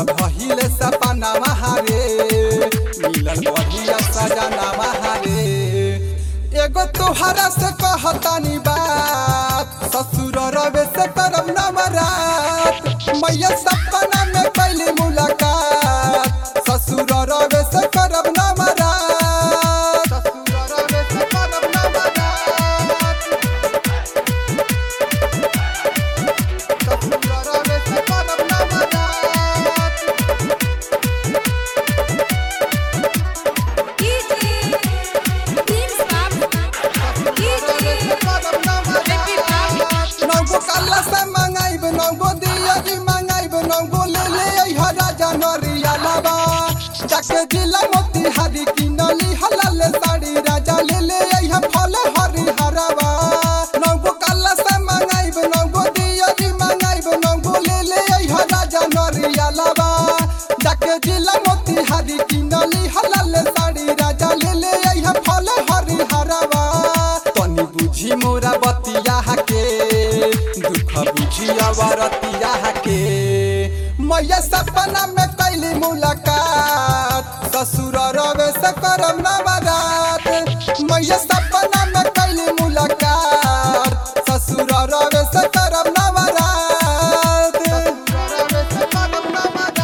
भहिले सपना महारे मिलल बढ़िया सजना महारे एगो तोहरा से कहतानी बात ससुर रवे से करब नवरात मैया सपना में कैली मुलाकात ससुर रवे से करब नवरात ससुर रवे से करब नवरात ससुर रवे से करब नवरात नौगो काला से मंगाइब नौगो दिया जी मंगाइब नौगो ले ले अइहा राजा नरिया लाबा जाके जिला मोतिहारी किनली हलाल साड़ी राजा ले ले अइहा फल हरी हराबा नौगो काला से मंगाइब नौगो दिया जी मंगाइब नौगो ले ले अइहा राजा नरिया लाबा जाके जिला मोतिहारी किनली हलाल साड़ी राजा ले ले अइहा फल हरी हराबा तनी बुझी मोरा बतिया के दुख बुझी अवरतिया के मैया सपना में कैली मुलाकात ससुर रवे से करब नवरात मैया सपना में कैली मुलाकात ससुर रवे से करब नवरात ससुर रवे से करब नवरात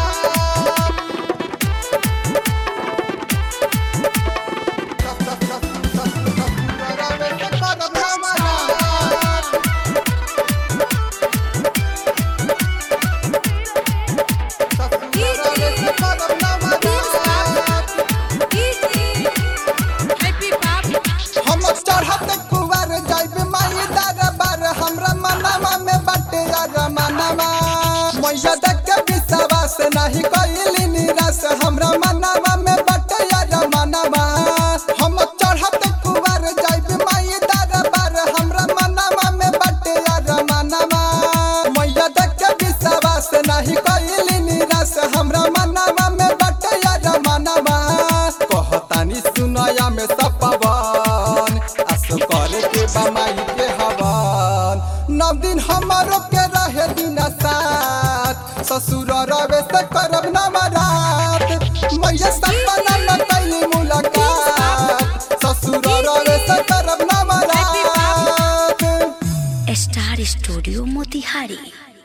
हम चढ़त कुवार जाइब माई दरबार हमरा मनवा में बटे यार मनवा मैया देख के विश्वास नहीं कइली निराश हमरा मनवा में बटे यार मनवा हम चढ़त कुवार जाइब माई दरबार हमरा मनवा में बटे यार मनवा मैया देख के विश्वास नहीं कइली निराश हमरा मनवा में बटे यार मनवा कहतानी सुनया में सपवन आस करे के बमाई के हवन नौ दिन हमारो के रहे दिन साथ ससुर रवे से करब नवरात मैया सपना में कैली मुलाकात ससुर रवे से करब नवरात स्टार स्टूडियो मोतिहारी